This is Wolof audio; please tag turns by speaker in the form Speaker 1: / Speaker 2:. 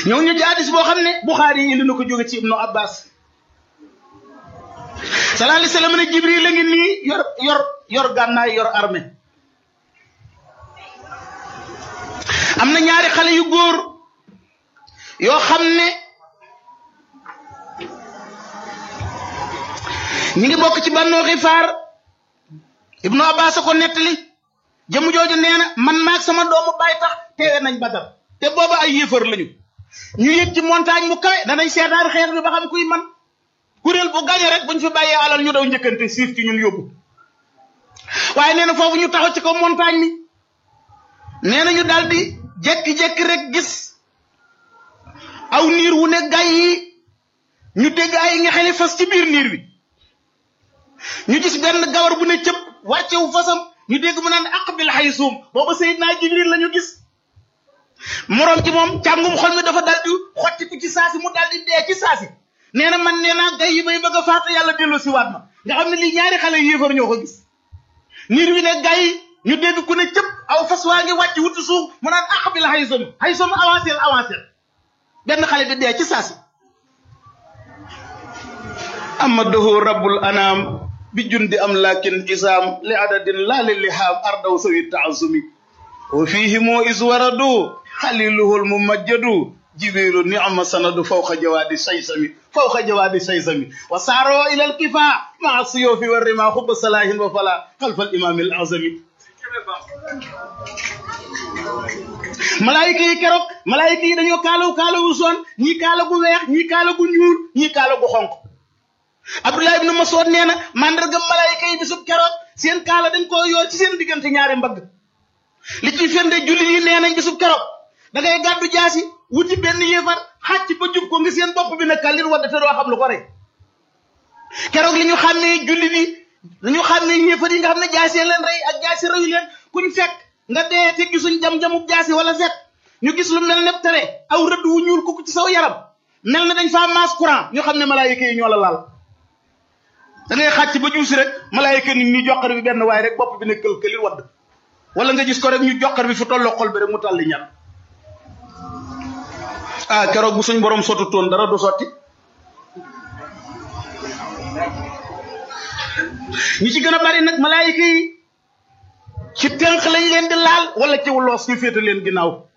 Speaker 1: ñëw ñu ci hadis boo xam ne Buxaari yi indi na ko jóge ci Ibnu Abbas sallallahu alayhi wa sallam ne Jibril la ngi nii yor yor yor gànnaay yor armée am na ñaari xale yu góor yoo xam ne ñi ngi bokk ci Banu Xifaar Ibnu Abbas a ko nettali jëmu jooju nee na man maag sama doomu baay tax teewe nañ Badar te booba ay yéefar lañu ñu yëg ci montagne mu kawe danañ seetaan xeex bi ba xam kuy man kuréel bu gañe rek buñ fi bàyyee alal ñu daw njëkkante siif ci ñun yóbbu waaye nee na foofu ñu taxaw ci kaw montagne mi nee na ñu daal di jékki-jékki rek gis aw niir wu ne gay yi ñu dégg ay nga xeli fas ci biir niir wi ñu gis benn gawar bu ne cëpp wàccewu fasam ñu dégg mu naan aqbil xaysuum booba Seydina Jibril la ñu gis moroom ci moom càngum xol mi dafa dal di xottiku ci saasi mu dal di dee ci saasi nee na man nee naa gay yi bay bëgg a faatu yàlla dellu si waat ma nga xam ne lii ñaari xale yéefar ñoo ko gis niir wi ne gay yi ñu dégg ku ne cëpp aw fas waa ngi wàcc wuti suuf mu naan aqbil xaysuum xaysuum avancé avancé benn xale bi dee ci saasi amadahu rabbul anaam bi jundi am lakin isaam li adadin laa li lihaam ardaw sawi taasumi wa fihimu is waradu xaliluhul mumajjadu jibiru nicma sanadu fawqa jawaadi saysami fawqa jawaadi saysami wa saaro ila alkifa maa siyoofi wa rima xubba salahin wa fala xalfa alimami al azami malaayika yi keroog malaayika yi dañoo kaalawu kaalawu soon ñii kaala gu weex ñii kaala gu ñuul ñii kaala gu xonq Abdullah ibn Mas'ud nee na mandarga malaayika yi bisub keroog seen kaala dañ koo yoor ci seen diggante ñaari mbagg li ci firnde jullit yi nee nañ bisub keroog da ngay gàddu jaasi wuti benn yéefar xàcc ba jub ko ngi seen bopp bi ne kàllir wadda te doo xam lu ko rey keroog li ñu xàmmee jullit yi li ñu xàmmee yéefar yi nga xam ne jaasi leen rey ak jaasi reyu leen kuñ fekk nga dee te gisuñ jam-jamub jaasi wala fekk ñu gis lu mel ne tere aw rëdd wu ñuul kukk ci saw yaram mel ne dañ faa maas courant ñu xam ne malaayika yi ñoo la laal da ngay xàcc ba juusi rek malaayika nit ñi joxar bi benn waaye rek bopp bi ne kël këli wadd wala nga gis ko rek ñu joxar bi fu tolloo xol bi rek mu tàlli ñat ah keroog bu suñ borom sotu toon dara du sotti ñi ci gën a bari nag malaayika yi ci tënk lañ leen di laal wala ci loos ñu féete leen ginnaaw